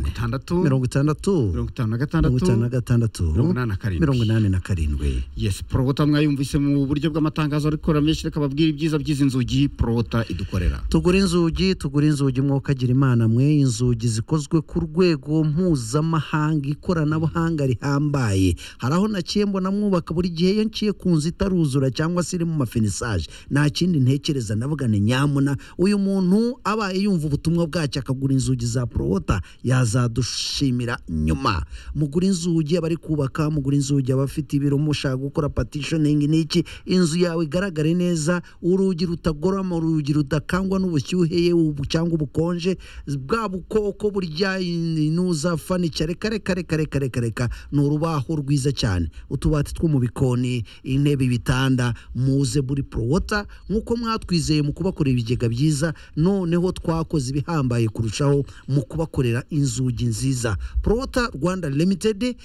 itandatu mirongo itandatu mirongo itanu na mirongo gatandatu itanu na gatandatu mirongo inani na karindwi. mirongo inani na karindwi yes porota mwayumvise mu buryo bw'amatangazo arikora menshi reka babwire ibyiza by'izi nzugi porota idukorera tugura inzugi tugura inzugi mwokagira imana mwe inzugi zikozwe ku rwego mpuzamahanga ikoranabuhanga rihambaye hari aho naciye mbona mwubaka buri gihe iyo niciye ku nzu itaruzura cyangwa se iri mu mafinisaje nta kindi ntekereza navuga ni nyamuna uyu muntu abaye yumva ubutumwa bwacyo akagura inzugi za porota yazadushimira nyuma mugura inzugi abari kubaka mugura inzugi abafite ibiro mushaka gukora patishoningi n'iki inzu yawe igaragare neza urugi rutagorama urugi rudakangwa n'ubushyuhe ye ubu- cyangwa ubukonje bwa bukoko burya inuza fanica reka reka reka reka reka reka ni urubaho rwiza cyane utubati two mu bikoni intebe ibitanda muze buri porowota nk'uko mwatwizeye mu kubakorera ibigega byiza noneho twakoze ibihambaye kurushaho mu kubakorera inzugi nziza porowota rwanda limitedi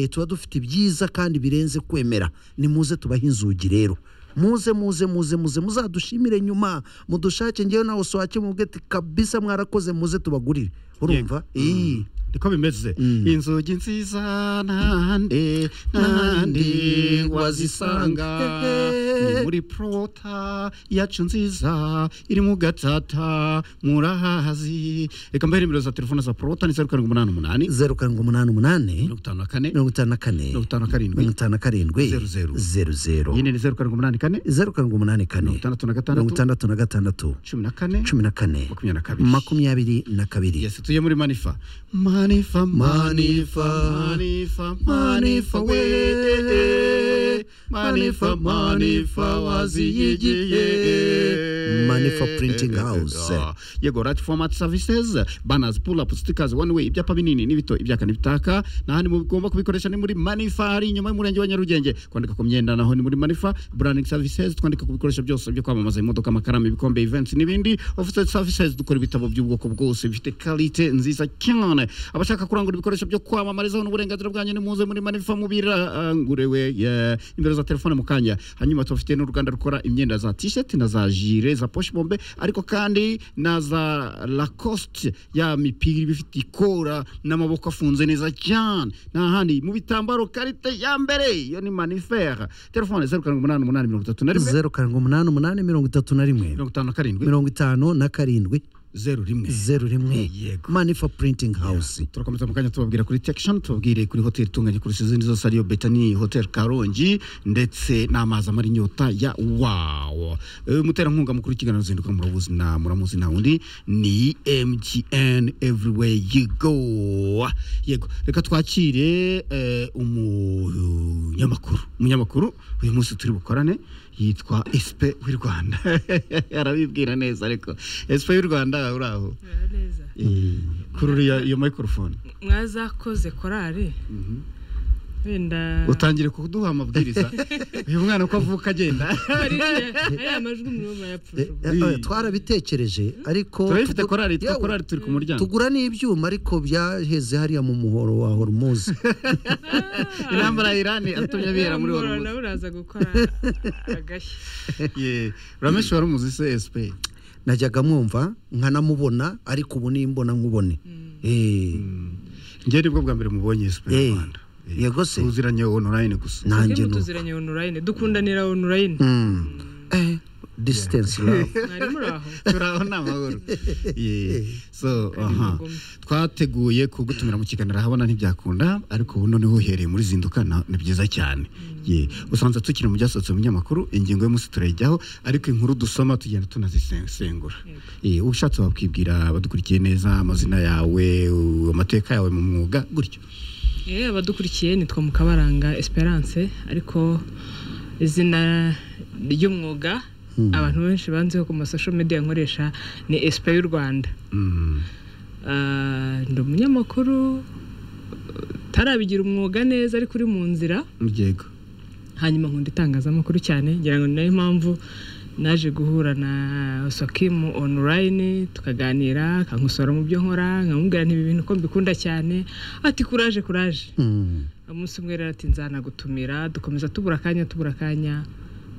tuba dufite ibyiza kandi birenze kwemera ni muze tubahe inzugi rero muze muze muze muze muzadushimire nyuma mudushake ngewe nawe usohake mubwe ati kabisa mwarakoze muze tubagurire urumva iyi niko bimeze Mm. inzugi nziza nande nande wazisanga ni muri porota yacu nziza iri mu gatata murahazi reka mbere nimero za telefone za porota ni zeru karindwi umunani umunani zeru karindwi umunani umunani mirongo itanu na kane mirongo itanu na kane mirongo itanu na karindwi mirongo itanu na karindwi Zeru, zeru. zeru zeru nyine ni zeru karindwi umunani kane zeru karindwi umunani mirongo kane itandatu na mirongo gatandatu itandatu na gatandatu cumi na kane cumi na kane makumyabiri na kabiri makumyabiri na kabiri yes tuye muri manifa manifa manifa manifa manifa we manifa manifa waziyigiye Manifa Printing House. Ah, yego right format services banners pull up stickers one way ibyapa binini n'ibito ibyaka n'ibitaka n'ahandi mugomba kubikoresha ni muri manifa ari inyuma y'umurenge wa nyarugenge kwandika ku myenda naho ni muri manifa branding services twandika ku bikoresho byose byo kwamamaza imodoka amakaramu ibikombe events n'ibindi office services dukora ibitabo by'ubwoko bwose bifite kalite nziza cyane abashaka kurangura ibikoresho byo kwamamarizaho n'uburenganzira bwanyu ni muze muri manifa mubiranguriwe yeah. nimero za telefone mu kanya hanyuma tubafite n'uruganda rukora imyenda za t-shirt na za jire za poche bombe ariko kandi na za lacoste ya mipira iba ifite ikora n'amaboko afunze neza cyane n'ahandi mu bitambaro karite ya mbere iyo ni manifere telefone zeru karindwi umunani umunani mirongo itatu na rimwe zeru karindwi umunani umunani mirongo itatu na rimwe mirongo itanu na karindwi mirongo itanu na karindwi zeru rimwe zeru rimwe Yego. manifa printing house turakomeza mu kanya tubabwira kuri tekishoni tubabwire kuri hoteli itunganye kurusha izindi zose ariyo betani hoteli karongi ndetse n'amazi amara inyota ya wawo Eh, umuterankunga mukuru w'ikiganiro zinduka muramuzi na muramuzi na undi ni mtn everywhere you go yego reka twakire eh, umunyamakuru umunyamakuru uyu munsi turi bukorane yitwa sp w'i rwanda arabibwira neza ariko sp w'i rwanda uraho neza kuri uriya iyo microphone mwazakoze korari wenda utangire kuduha amabwiriza uyu mwana uko avuka agenda hari ariya majwi muribo murayapfuje Eh, eh, twarabitekereje ariko turabifite tugu- korari yitwa Yewe, korari turi ku muryango tugura n'ibyuma ariko byaheze hariya mu muhoro wa hormuzi intambara ya irani atumye bihera muri uwo horumuzi nawe uraza gukora agashya Yeah. uramenshi wari umuzi se sp najyaga mwumva nkanamubona ariko ubu nimbona nkubone Eh, njye nibwo bwa mbere mubonye sp mu Eh, rwanda Eh, yego se. tuziranye online gusa nanjye twebwe ni uko. tuziranye onorayine dukundanira onorayine Mm. Eh, distance love mwari muri aho turaho ni amahoro Yeah. so aha ubugome. twateguye kugutumira mu kiganiro ahabona ntibyakunda ariko ubu noneho uhereye muri zinduka na- ni byiza cyane Yeah. usanze tukiri mu byasohotse mu binyamakuru ingingo y'umunsi turayijyaho ariko inkuru dusoma tugenda tunazisesengura Yeah, ushatse wakwibwira abadukurikiye neza amazina yawe u- amateka yawe mu mwuga gutyo Eh, abadukurikiye nitwa mukabaranga esperance ariko izina ry'umwuga abantu benshi banziho ku masosho media nkoresha ni espe y'u rwanda Mm. Ah, ndi umunyamakuru tarabigira umwuga neza ariko uri mu nzira yego hanyuma nkunda itangazamakuru cyane ngira ngo ni nayo mpamvu naje guhura na sokimu online tukaganira akankosora mu byo nkora nkamubwira nti ibi bintu ko mbikunda cyane ati kuraje kuraje Mm. umunsi umwe rero ati nzanagutumira dukomeza tubura akanya tubura akanya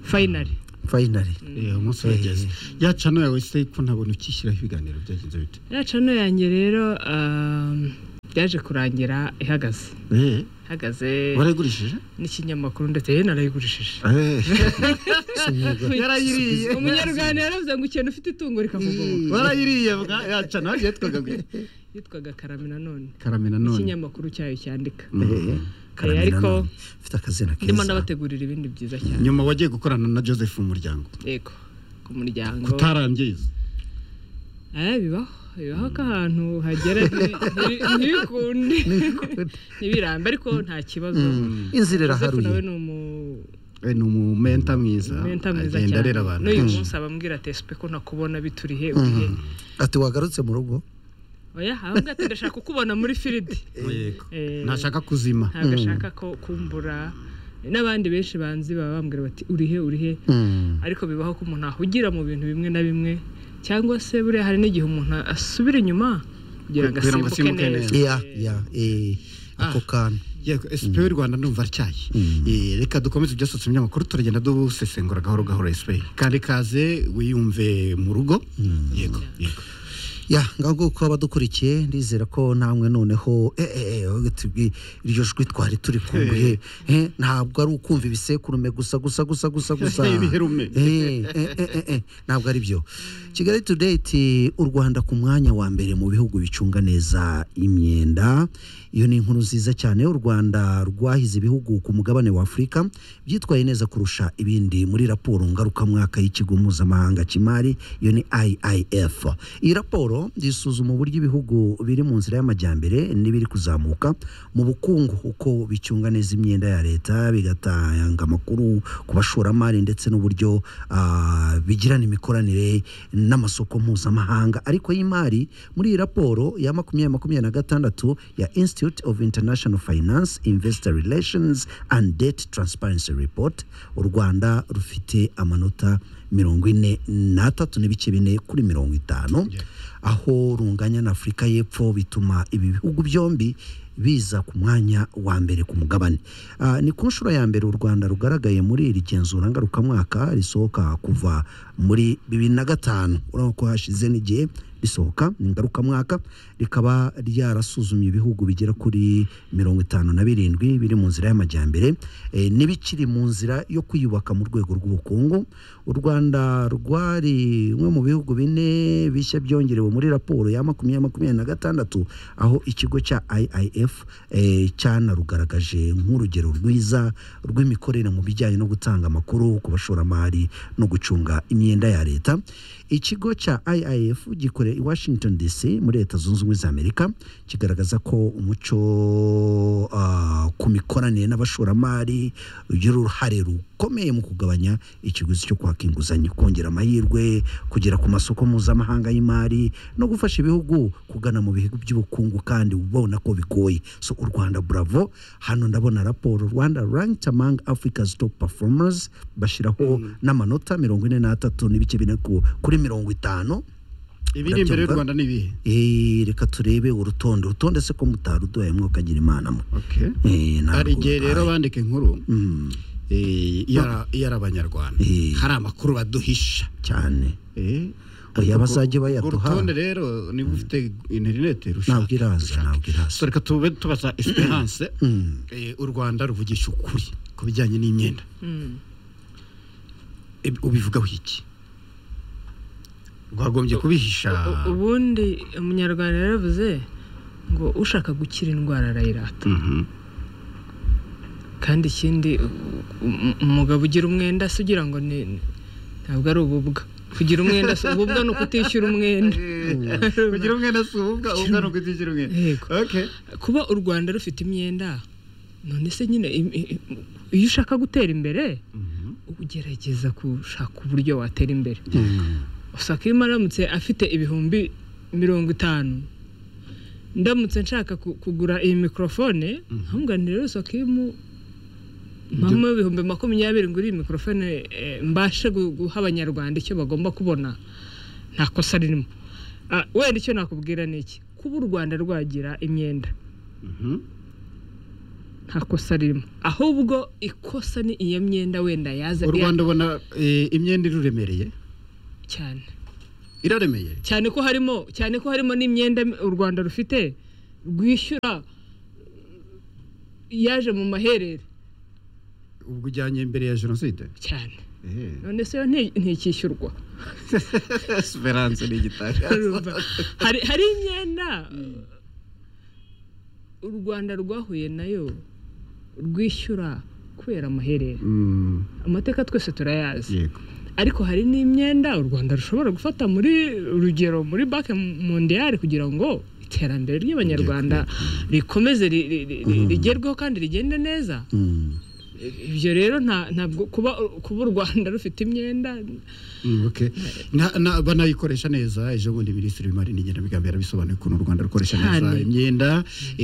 fayinari finally Eh, umunsi urageze yacano yawe se ko ntabona ukishyiraho ibiganiro byagenze bite ya cano yanjye rero um, byaje kurangira ihagaze Eh, ihagaze warayigurishije n'ikinyamakuru ndetse yewe narayigurishije Eh, yarayiriye umunyarwanda yaravuze ngo ikintu ufite itungo rikamugoboka warayiriye bwa yaca nawe yitwaga gute yitwaga karame nanone karamena none ikinyamakuru cyayo cyandika Eh, Eh, ariko Karamenanone. Ufite akazina ndimo keza ndabategurira ibindi byiza cyane nyuma wagiye gukorana na Joseph umuryango yego ku muryango kutarangiza eh bibaho bibaho ko ahantu hagera ntibi- ntibikunde ntibirambe ariko nta kibazo inzira Joseph iraharuye nawe ni umu we ni umumenta mwiza menta mwiza agenda cyane arera abantu n'uyu munsi abambwira ati esipe ko nakubona biturihe urihe ati wagarutse mu rugo oya ahubwo ati ndashaka kukubona muri firidi Yego. Eh, ntashaka kuzima ntabwo ashaka ko kumbura n'abandi benshi banzi baba bambwira bati urihe urihe ariko bibaho ko umuntu ahugira mu bintu bimwe na bimwe cyangwa se buriya hari n'igihe umuntu asubira inyuma kugira ngo Kugira ngo asimbuke asimbuke neza ya ya eh, ako kantu Yego, SP y'u Rwanda ndumva aricyaye Eh, reka dukomeze ibyasohotse mu binyamakuru turagenda dusesengura gahoro gahoro SP kandi kaze wiyumve mu rugo yego yego ya ngaho ko abadukurikiye ndizera ko namwe noneho eh, eh, eh, wowe tubwi- iryo jwi twari turi kumbuhe eh, ntabwo ari ukumva ibisekurume gusa gusa gusa gusa gusa Ibiherume. Eh, eh, eh, eh, eh, ntabwo ari byo kigali today iti u rwanda ku mwanya wa mbere mu bihugu bicunga neza imyenda iyo ni inkuru nziza cyane u rwanda rwahize ibihugu ku mugabane wa afurika byitwaye neza kurusha ibindi muri raporo ngarukamwaka y'ikigo mpuzamahanga cy'imari iyo ni iif iyi raporo isuzuma uburyo ibihugu biri mu nzira y'amajyambere n'ibiri kuzamuka mu bukungu uko bicunga neza imyenda ya leta bigatanga amakuru ku bashoramari ndetse n'uburyo ah, bigirana imikoranire n'amasoko mpuzamahanga ariko y'imari muri iyi raporo ya makumyabiri makumyabiri na gatandatu ya institute of international finance investor relations and debt transparency report u rwanda rufite amanota mirongo ine n'atatu n'ibice bine kuri mirongo itanu aho runganya na afurika y'epfo bituma ibi bihugu byombi biza ku mwanya wa mbere ku mugabane Ah, ni ku nshuro ya mbere u rwanda rugaragaye muri iri genzura ngarukamwaka risohoka kuva muri bibiri na gatanu urabona ko hashize n'igihe risohoka ni ngarukamwaka rikaba ryarasuzumye ibihugu bigera kuri mirongo itanu na birindwi biri mu nzira y'amajyambere eh, n'ibikiri mu nzira yo kwiyubaka mu rwego rw'ubukungu u rwanda rwari bimwe mu bihugu bine bishya byongerewe muri raporo ya makumyabiri makumyabiri na gatandatu aho ikigo cya iif eh, cyanarugaragaje nk'urugero rwiza rw'imikorere mu bijyanye no gutanga amakuru ku bashoramari no gucunga imyenda ya leta ikigo cya iif gikorera i washington dc muri leta zunze ubumwe za amerika kigaragaza ko umuco ah, ku mikoranire n'abashoramari ugira uruhare rukomeye mu kugabanya ikiguzi cyo kwaka inguzanyo kongera amahirwe kugera ku masoko mpuzamahanga y'imari no gufasha ibihugu kugana mu bihugu by'ubukungu kandi ubona ko bigoye so u rwanda bravo hano ndabona raporo rwanda ranked among africa's top performers bashyiraho n'amanota mirongo ine n'atatu n'ibice bine ku- kuri mirongo itanu ibiri imbere y'u Urabyumva? Rwanda ni ibihe Eh, reka turebe urutonde urutonde se ko mutaruduhaye mwokagira imana mwe okay Eh, ntabwo hari igihe rero uduhaye. bandika inkuru Mm, eh, iyo ari- iyo ari abanyarwanda Eh. hari amakuru baduhisha cyane Eh, Oya, ariko bazajye urwo bayaduha. rutonde rero niba ufite interineti ntabwo rushaka iraza ntabwo iraza So, reka tube tubaza esperance Mm. Eh, u rwanda ruvugisha ukuri ku bijyanye n'imyenda Mm. Eb- ubivugaho iki rwagombye kubihisha U- ubundi umunyarwanda yaravuze ngo ushaka gukira indwara arayirata Mhm. kandi ikindi u- u- umugabo ugira umwenda se ugira ngo ni ni- ntabwo ari ububwa kugira umwenda se ububwa ni ukutishyura umwenda kugira umwenda si ububwa ubwa ni ukutishyura umwenda Yego. okay kuba u rwanda rufite imyenda none se nyine im- i- i- iyo ushaka gutera imbere ugerageza gushaka uburyo watera imbere usanga iyo aramutse afite ibihumbi mirongo itanu ndamutse nshaka ku- kugura iyi mikorofone nkamubwira nti rero usanga iyo mpamo ibihumbi makumyabiri ngura iyi mikorofone eh, mbashe gu- guha abanyarwanda icyo bagomba kubona nta kosa ririmo Ah, wenda icyo nakubwira ni iki kuba u rwanda rwagira imyenda Mhm. nta kosa ririmo ahubwo ikosa ni iyo myenda wenda yaza u rwanda ubona eh, imyenda iruremereye cyane iraremeye cyane ko harimo cyane ko harimo n'imyenda u rwanda rufite rwishyura yaje mu maherere ubwo ujyanye mbere ya jenoside cyane Eh, none se yo nti- ntikishyurwa esperance ni igitangaza Urumva? hari hari imyenda u rwanda rwahuye nayo rwishyura kubera amaherere Mm, amateka twese turayazi yego ariko hari n'imyenda u rwanda rushobora gufata muri urugero muri banki mondiyari kugira ngo iterambere ry'abanyarwanda rikomeze ri- ri- ri- ri- rigerweho kandi rigende neza Mm. ibyo rero nta- ntabwo kuba kuba u rwanda rufite imyenda Mm, okay. Na- na- banayikoresha neza ejo bundi minisitiri w'imari n'igenamigambi yarabisobanuye ukuntu u rwanda rukoresha neza Cyane. imyenda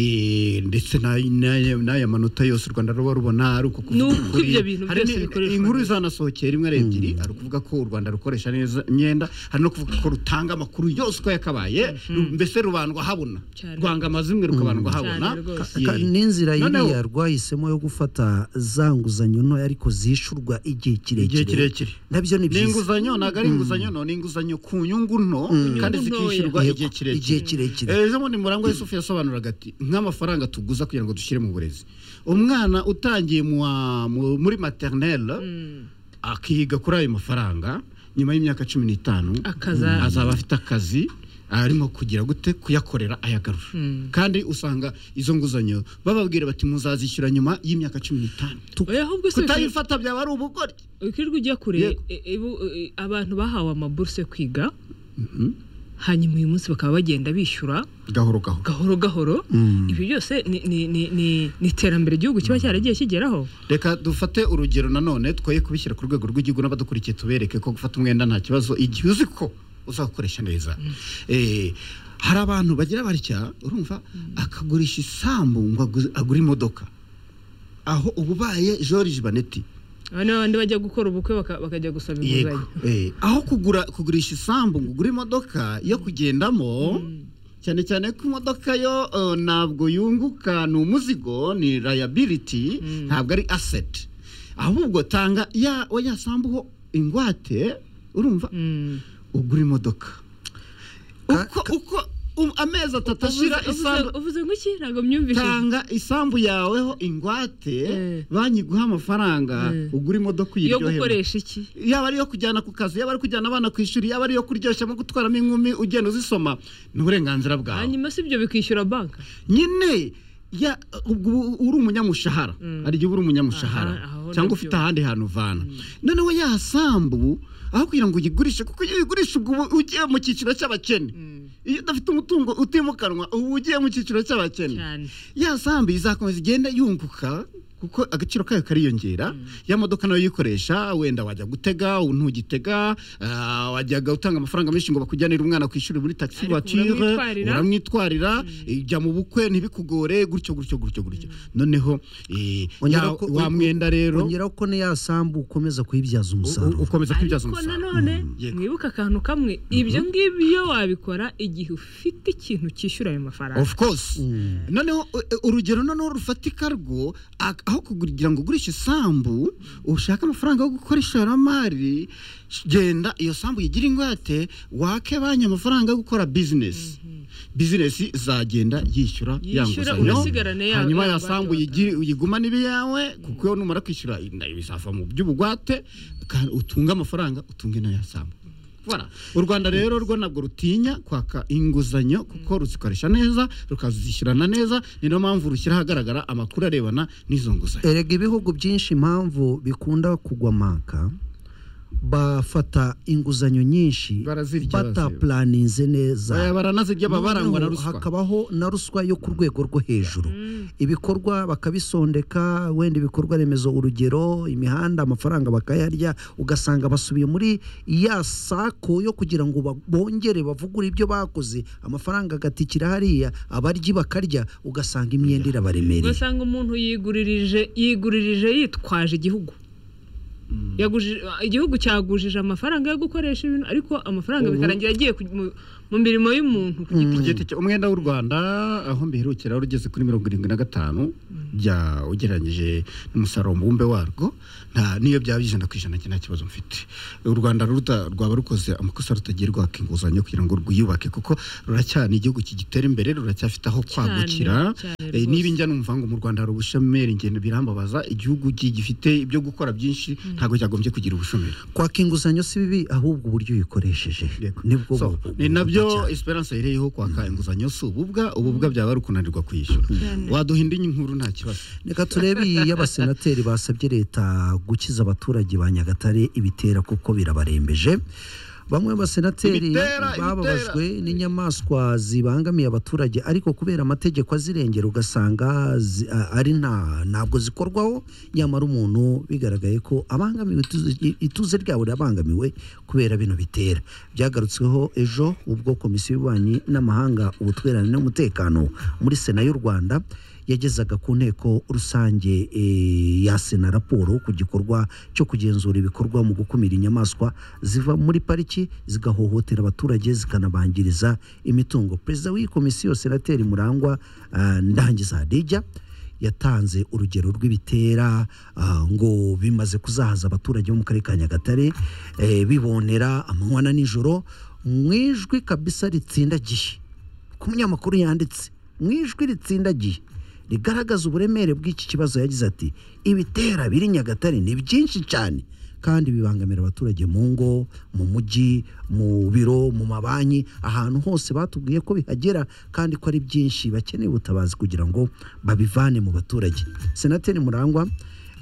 eh, ndetse na- n'aya n'aya manota yose u rwanda ruba rubona ari uko kuvuga Ni uko ukuri. ibyo bintu Hari byose ni- bikoreshwa inkuru neza. izanasohokeye rimwe ari ebyiri ari ukuvuga ko u rwanda rukoresha neza imyenda hari no kuvuga ko rutanga amakuru yose uko yakabaye ru- mbese rubandwa habona Cyane. rwanga amazimwe rukabandwa habona Cyane rwose. Yeah. Ka- n'inzira Noneho- yiriya rwahisemo yo gufata za nguzanyo ntoya ariko zishyurwa igihe igihe kirekire kirekire nabyo ni ni byiza inguzanyo ntabwo ari inguzanyo no ni inguzanyo ku nyungu nto kandi Inyungu ntoya. zikishyurwa Yego, igihe kirekire igihe kirekire ejo bundi murangwa yusufu yasobanuraga ati nk'amafaranga tuguza kugira ngo dushyire mu burezi umwana utangiye mu wa- mu- muri materinelle akiga kuri ayo mafaranga nyuma y'imyaka cumi n'itanu Akaza- azaba afite akazi arimo kugira gute kuyakorera ayagarura kandi usanga izo nguzanyo bababwira bati muzazishyura nyuma y'imyaka cumi n'itanu oya ahubwo se kutayifata byaba ari ubugore ukirirwa ujya kure Yego. e- e- bu- e- abantu bahawe amaburuse yo kwiga hanyuma uyu munsi bakaba bagenda bishyura gahoro gahoro gahoro gahoro ibyo byose ni- ni- ni- ni ni iterambere igihugu kiba cyaragiye kigeraho reka dufate urugero nanone twoye kubishyira ku rwego rw'igihugu n'abadukurikiye tubereke ko gufata umwenda nta kibazo igihe uzi ko uzakoresha neza Eh, hari abantu bagira batya urumva akagurisha isambu ngo agu- agure imodoka aho ububaye george baneti aba ni babandi bajya gukora ubukwe baka- bakajya gusaba inguzanyo Eh, aho kugura kugurisha isambu ngo ugure imodoka yo kugendamo cyane cyane ko imodoka yo eh, ntabwo yunguka ni umuzigo ni liability ntabwo ari asset ahubwo tanga ya oya sambuho ingwate urumva Mm. ugura imodoka Ka- uko uko um- amezi atatu ashira Uvuze- isambu uvuze- uvuze ngo iki ntabwo myumvishije tanga isambu yaweho ingwate Eh. banki iguha amafaranga Eh. ugura imodoka yo uyiryohemo gukoresha iki yaba ari iyo kujyana ku kazi yaba ari kujyana abana ku ishuri yaba ari iyo kuryoshya no gutwaramo inkumi ugenda uzisoma ni uburenganzira bwawe hanyuma si ibyo bikishyura banki nyine ya- ubwo uba uri umunyamushahara hari igihe uba uri umunyamushahara Aha, aho cyangwa nabyo. ufite ahandi hantu uvana noneho ya sambu aho kugira ngo uyigurishe kuko iyo uyigurisha ubwo uba ugiye mu cyiciro cy'abakene iyo udafite umutungo utimukanwa uba ugiye mu cyiciro cy'abakene cyane ya sambu izakomeza igenda yunguka kuko agaciro kayo kariyongera ya modoka nayo uyikoresha wenda wajya gutega ntugitega ah, wajyaga utanga amafaranga menshi ngo bakujyanire umwana ku ishuri muri taxi Ariko voiture uramwitwarira. uramwitwarira ijya mu bukwe ntibikugore gutyo gutyo gutyo gutyo noneho eh, ya- Ongera ko- wa mwenda rero ongeraho ko niya sambu ukomeza u- kuyibyaza u- umusaruro ukomeza kwibyaza ariko umusaruro nanone Yego. mwibuke akantu kamwe ibyo ngibyo iyo wabikora igihe ufite ikintu cyishyura ayo mafaranga of course noneho u- u- urugero noneho rufatika rwo ak- aho kugira ngo ugurishe isambu ushake amafaranga yo gukora ishoramari sh- genda iyo sambu yigira ingwate wake banki amafaranga yo gukora bizinesi bizinesi zagenda yishyura ya Yishyura, nguzanyo. urasigarane ya- hanyuma ya ya ngwate sambu watanze. yigire- uyigumane ibiyawe kuko iyo numara kwishyura nayo bizava mu by'ubugwate kandi utunge amafaranga utunge n'aya sambu Voilà. u rwanda rero rwo ntabwo rutinya kwaka inguzanyo kuko ruzikoresha neza rukazishyurana neza ni niyo mpamvu rushyira ahagaragara amakuru arebana n'izo nguzanyo erega ibihugu byinshi impamvu bikunda kugwa manka bafata inguzanyo nyinshi Barazirya bose. batapulaninze neza Baya baranazirya baba barangwa na Noneho ruswa hakabaho na ruswa yo ku rwego rwo hejuru ibikorwa bakabisondeka wenda ibikorwa remezo urugero imihanda amafaranga bakayarya ugasanga basubiye muri ya sako yo kugira ngo ba- bongere bavugure ibyo bakoze amafaranga agatikira hariya abaryi bakarya ugasanga imyenda irabaremereye ugasanga umuntu yiguririje yiguririje yitwaje igihugu Yagujije- igihugu cyagujije amafaranga yo gukoresha ibintu ariko amafaranga bikarangira agiye ku- mu- mu mirimo y'umuntu ku Ku giti cye giti cye umwenda w'u Rwanda aho mbiherukira wari ugeze kuri mirongo irindwi na gatanu bya ugereranyije n'umusaruro mbumbe warwo nta niyo byaba ijana ku ijana njye nta kibazo mfite u Rwanda ruta rwaba rukoze amakosa rutagiye rwaka inguzanyo kugira ngo rwiyubake kuko ruracyana igihugu kigitera imbere ruracyafite aho kwagukira cyane Eh, rwose. niba njya numva ngo mu Rwanda hari ubushomeri ngendo birambabaza igihugu gi- gifite ibyo gukora byinshi ntabwo cyagombye kugira ubushomeri kwaka inguzanyo si bibi ahubwo uburyo uyikoresheje Yego. nibwo So, bu- bu- ni nabyo bubi cyane. esperance yereyeho kwaka inguzanyo si ububwa ububwa byaba ari ukunanirwa kwishyura Cyane. waduha indi nkuru nta kibazo reka turebe iyi y'abasenateri basabye leta gukiza abaturage ba nyagatare ibitera kuko birabarembeje bamwe mu basenateri Ibitera, ibitera. bababajwe n'inyamaswa zibangamiye abaturage ariko kubera amategeko azirengera ugasanga zi- a- ari nta ntabwo zikorwaho nyamara umuntu bigaragaye ko abangamiwe ituze- i- ituze ryabo rirabangamiwe kubera bino bitera byagarutsweho ejo ubwo komisiyo y'ububanyi n'amahanga ubutwererane n'umutekano muri sena y'u rwanda yagezaga ku nteko rusange eh, ya sena raporo ku gikorwa cyo kugenzura ibikorwa mu gukumira inyamaswa ziva muri pariki zigahohotera abaturage zikanabangiriza imitungo perezida w'iyi komisiyo senateri murangwa ah, ndangiza hadijya yatanze urugero rw'ibitera ah, ngo bimaze kuzahaza abaturage bo mu karere ka nyagatare eh, bibonera amanywa na nijoro mu ijwi kabisa ritsindagiye ku munyamakuru yanditse mu ijwi ritsindagiye rigaragaza uburemere bw'iki kibazo yagize ati ibitera biri nyagatare ni byinshi cyane kandi bibangamira abaturage mu ngo mu mujyi mu biro mu mabanki ahantu hose batubwiye ko bihagera kandi ko ari byinshi bakeneye ubutabazi kugira ngo babivane mu baturage senateri murangwa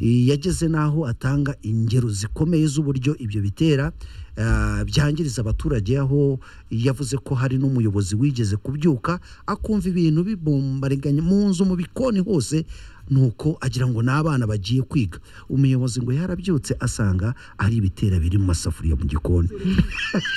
yageze n'aho atanga ingero zikomeye z'uburyo ibyo bitera ah, byangiriza abaturage aho yavuze ko hari n'umuyobozi wigeze kubyuka akumva ibintu bibombariganya mu nzu mu bikoni hose nuko agira ngo n'abana bagiye kwiga umuyobozi ngo yarabyutse asanga ari ibitera biri mu masafuriya mu gikoni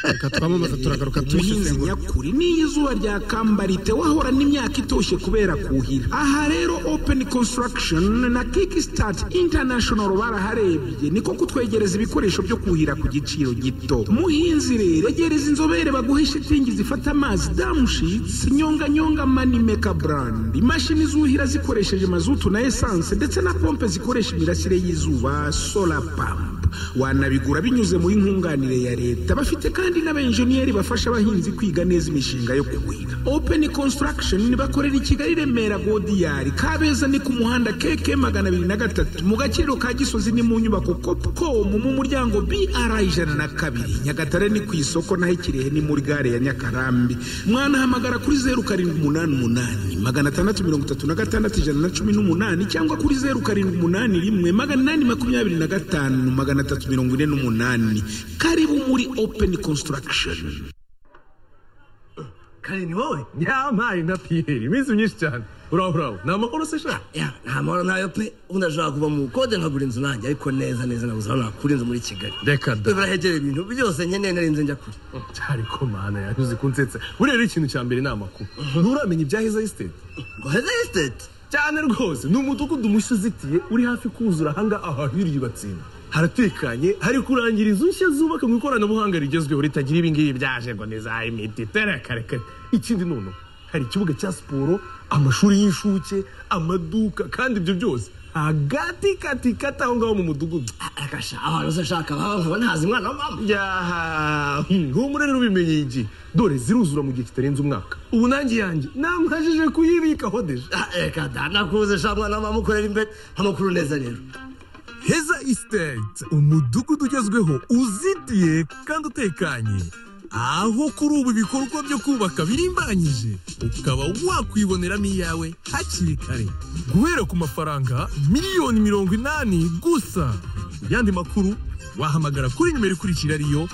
reka twamamaze turagaruka muhinzi tubisesengura nyakuri n'iyo izuba ryakamba wahorana imyaka itoshye kubera kuhira aha rero open construction na kickstart international baraharebye niko kutwegereza ibikoresho byo kuhira ku giciro gito muhinzi rero egereza inzobere baguhe shitingi zifata amazi damushitsi nyonganyonga manimeka brand imashini zuhira zikoresheje mazutu na esanse ndetse na pompe zikoresha imirasire y'izuba solar pump wanabigura binyuze muri nkunganire ya leta bafite kandi n'abenjeniyeri bafasha abahinzi kwiga neza imishinga yo kuhira open construction bakorera i kigali remera godiyari kabeza ni ku muhanda keke magana abiri na gatatu mu gakiriro ka gisozi ni mu nyubako copcom mu muryango br ijana na kabiri nyagatare ni ku isoko naho ikirehe ni muri gare ya nyakarambi mwanahamagara kuri zeru karindwi umunani umunani magana atandatu mirongo itatu na gatandatu ijana na cumi n'umunani cyangwa kuri zeru karindwi umunani rimwe magana inani makumyabiri na gatanu magana atatu mirongo ine n'umunani karibu muri open construction kare ni wowe nyamaye na piyeri iminsi myinshi cyane uraho uraho ni amakuru se shaka ya nta mahoro ntayo pe ubundi ashobora kuva mu bukode nkagura inzu nanjye ariko neza neza nabuze aho nakura inzu muri kigali reka da birahegereye ibintu byose nkeneye nari nzi njya kure ariko mana yanyuze kunsetsa buriya rero ikintu cya mbere ni amakuru nturamenya ibya heza esiteti ngo heza esiteti cyane rwose ni umudugudu mushya uzitiye uri hafi kuzura ahanga ahantu y'iryibatsinda haratekanye hari kurangira inzu nshya zubaka mu ikoranabuhanga rigezweho ritagira ibingibi byaje ngo ni za imiti terekarekare ikindi noneho hari ikibuga cya siporo amashuri y'incuke amaduka kandi ibyo byose hagati kati kati aho ngaho mu mudugudu arakasha ahantu se ashaka haba nkaba ntazi umwana wa mama yaha humure rero ubimenye igihe dore ziruzura mu gihe kitarenze umwaka ubu nanjye yanjye namwajije kuyibikaho deje Ah, reka da nakuze sha mwana wa mama ukorera imbere amakuru neza rero heza esiteti umudugudu ugezweho uzitiye kandi utekanye aho kuri ubu ibikorwa byo kubaka birimbanyije ukaba wakwiboneramo iyawe hakiri kare guhera ku mafaranga miliyoni mirongo inani gusa ku yandi makuru wahamagara kuri nimero ikurikira ariyo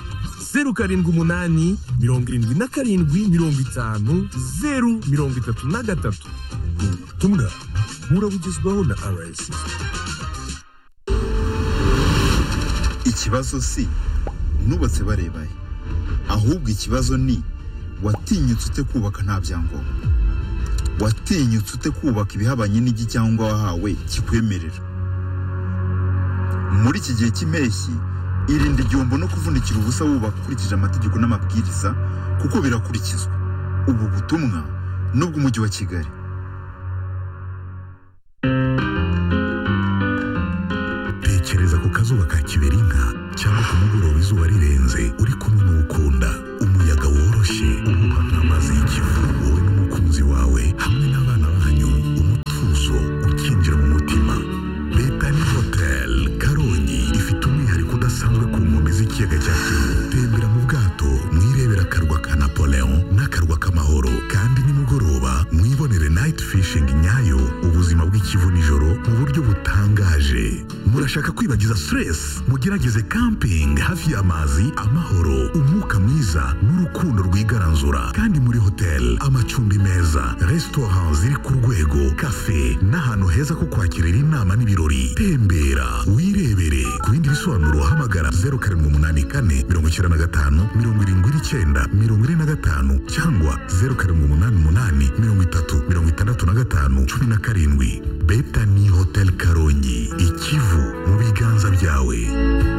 zeru karindwi umunani mirongo irindwi na karindwi mirongo itanu zeru mirongo itatu na gatatu ubutumwa burabugezwaho na rss ikibazo si nubatse barebaye ahubwo ikibazo ni watinyutse ute kubaka nta byangombwa watinyutse ute kubaka ibihabanye n'igi cyangwa wahawe kikwemerera muri iki gihe cy'impeshyi irinde igihombo no kuvunikira ubusa wubaka ukurikije amategeko n'amabwiriza kuko birakurikizwa ubu butumwa ni ubw'umujyi wa kigali tekereza ku kazuba ka kiberinka cyangwa ku mugoroba izuba rirenze uri kumwe n'ukunda umuyaga woroshye uhuha nk'amazi y'ikivu wowe n'umukunzi wawe hamwe n'abana banyu umutuzo ukinjira mu mutima leta ni hoteli karongi ifite umwihariko udasanzwe ku nkombe z'ikiyaga cya kivu tembera mu bwato mwirebera akarwa ka napoleon n'akarwa k'amahoro kandi nimugoroba mwibonere night fishing nyayo ubuzima bw'ikivu nijoro mu buryo butangaje murashaka kwibagiza stress mugerageze camping hafi y'amazi amahoro umwuka mwiza n'urukundo rwigaranzura kandi muri hotel amacumbi meza restaurant ziri ku rwego cafe n'ahantu heza ko kwakirira inama n'ibirori tembera wirebere ku bindi bisobanuro hamagara 0784 95 79 45 cyangwa 0788 30 65 17 Betani Hotel Karongi ikivu mu biganza byawe